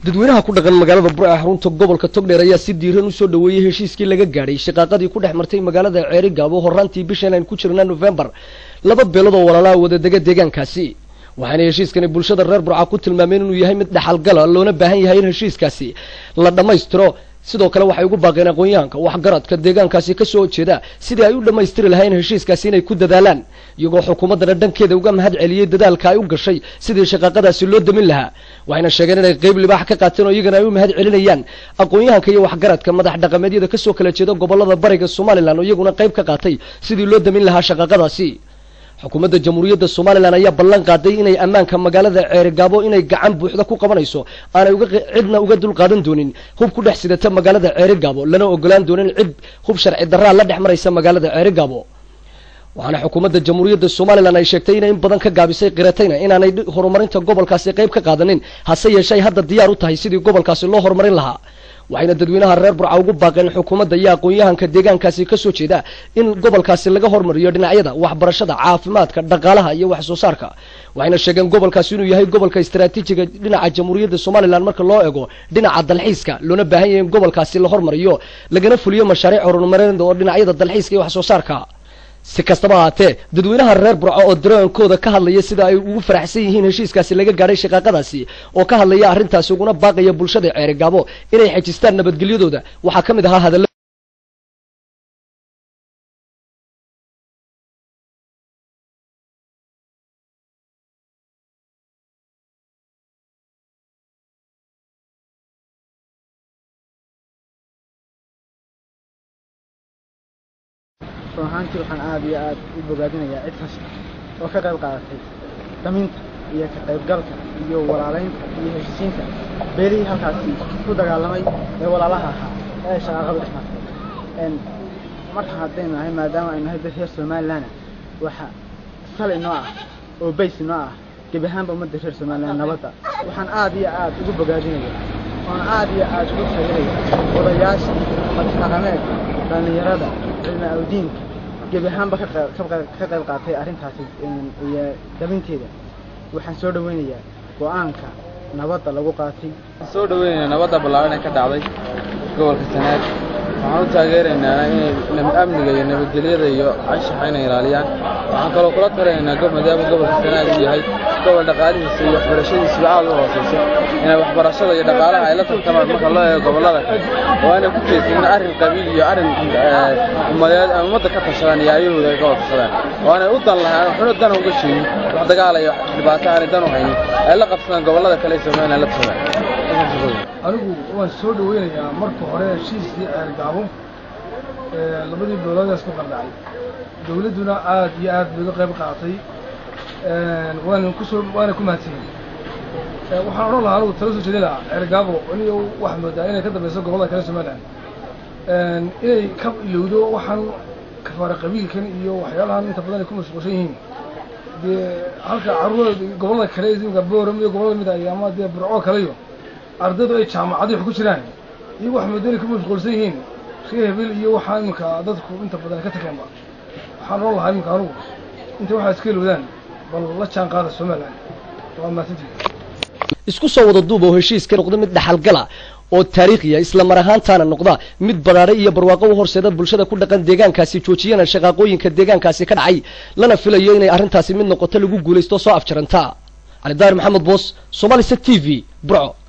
dadweynaha ku dhaqan magaalada burca xarunta gobolka togdheer ayaa si diiran usoo dhaweeyey heshiiskii laga gaadhay shaqaaqadii ku dhex martay magaalada ceeri gaabo horaantii bishan aynu ku jirna nofembar laba beelood oo walaalaa wadadega deegaankaasi waxaana heshiiskani bulshada reer burca ku tilmaameen inuu yahay mid dhaxalgala loona baahan yahay in heshiiskaasi la dhammaystiro sidoo kale waxay ugu baaqeen aqoon-yahanka waxgaradka deegaankaasi kasoo horjeeda sidii ay u dhammaystiri lahayn heshiiskaasi inay ku dadaalaan iyagoo xukuumaddana dhankeeda uga mahad celiyey dadaalka ay u gashay sidii shaqaaqadaasi loo damin lahaa waxayna sheegeen inay qeyb libaax ka qaateen oo iyagana ay u mahad celinayaan aqoon-yahanka iyo waxgaradka madax dhaqameedyada kasoo kala jeeda gobolada bariga somalilan oo iyaguna qayb ka qaatay sidii loo damin lahaa shaqaaqadaasi xukuumadda jamhuuriyadda somalilan ayaa ballan qaaday inay ammaanka magaalada ceerigaabo inay gacan buuxda ku qabanayso aanay uga cidna uga dul qaadan doonin hub ku dhex sidata magaalada ceerigaabo lana ogolaan doonin cid hub sharci darraa la dhex maraysa magaalada ceerigaabo waxaana xukuumadda jamhuuriyadda somalilan ay sheegtay inay in badan ka gaabisay qiratayna inaanay horumarinta gobolkaasi qayb ka qaadanin hase yeeshee ay hadda diyaar u tahay sidii gobolkaasi loo horumarin lahaa waxayna dadweynaha reer burca ugu baaqeen xukuumadda iyo aqoon-yahanka deegaankaasi kasoo jeeda in gobolkaasi laga hormariyo dhinacyada waxbarashada caafimaadka dhaqaalaha iyo wax soo saarka waxayna sheegeen gobolkaasi inuu yahay gobolka istaraatiijiga dhinaca jamhuuriyadda somalilan marka loo eego dhinaca dalxiiska loona baahan yahay in gobolkaasi la hormariyo lagana fuliyo mashaariic horumareed oo dhinacyada dalxiiska iyo wax soo saarka si kastaba ahaatee dadweynaha reer burco oo dareenkooda ka hadlaya sida ay ugu faraxsan yihiin heshiiskaasi laga gaadhay shaqaaqadaasi oo ka hadlaya arrintaasi uguna baaqaya bulshada ceerigaabo inay xejistaan nabadgelyadooda waxaa ka mid ahaa hadalla run ahaantii waxaan aada iyo aada u bogaadinayaa cid kasta oo ka qayb qaadatay daminta iyo ka qaybgalka iyo walaalaynta iyo heshiisiinta beelihii halkaasi ku dagaalamay ee walaalaha ahaa ee shaqaaqadu dhex martay marka haddaynu nahay maadaama aynu nahay dad reer somalilandna waxa sali noo ah oo bays noo ah gebi ahaanba ummadda reer somaliland nabadda waxaan aada iyo aada ugu bogaadinaya oon aada iyo aada ugu taageeraya odayaasha madxaqameedka dhallinyarada cilmi awdiinka gebi ahaanba ka qayb qaatay arrintaasi iyo dabinteeda waxaan soo dhaweynayaa go-aanka nabadda lagu qaatay soo dhaweynaynaa nabadda ballaaran ee ka dhacday gobolka sanaag waxaan u taageeraynaa inay amniga iyo nabadgelyada iyo anshaxa inay ilaaliyaan waxaan kaloo kula talinaynaa maadaama gobolka sanaag uu yahay gobol dhaqaalihiisa iyo waxbarashadiisuba aad u hooseyso inay waxbarashada iyo dhaqaalaha ay la tartamaan marka loo eego gobollada kale oo aanay ku jeedsanin arrin qabiil iyo arrin ummadeed ama ummadda ka tashadaan iyo ayahooda ay ka wada tashadaan oo aanay u dan lahaan waxuna dan uga sheegin wax dagaala iyo dhibaato aanay dan u haynin ay la qabsadaan gobollada kale ee somaliland la tashadaan anigu waan soo dhaweynayaa marka hore heshiiskii ceergaabo labadii beeloodaas ku qaldhacay dawladduna aad iyo aad bay uga qayb qaatay waana kusoo waana ku mahadsanyihin waxaan odhan lahaa anigu tala soo jeedin lahaa ceergaabo aniga waxaa moodaa inay ka dambayso gobollada kale somaliland inay ka ilowdo waxaan kafaara qabiilkan iyo waxyaalahan inta badan ay ku mashquulsan yihiin dee halka carruurada gobollada kale imka booram iyo gobollada mid ay ama dee burco kaleyo ardaydu ay jaamacadii wax ku jiraan iyo wax moodani ku mashquulsan yihiin ree hebel iyo waxaa iminka dadku inta badan ka tageenba waxaan oran lahaa iminka anugu intay waxaa iska ilowdaan bal la jaan qaada somaliland waa mahadsantii isku soo wada duub oo heshiiska noqda mid dhaxalgala oo taariikhiya isla mar ahaantaana noqda mid baraadhay iyo barwaaqo u horseeda bulshada ku dhaqan deegaankaasi joojiyana shaqaaqooyinka deegaankaasi ka dhacay lana filayo inay arrintaasi mid noqoto lagu guulaysto soo afjaranta cali daahir maxamed boos somalisa t v burco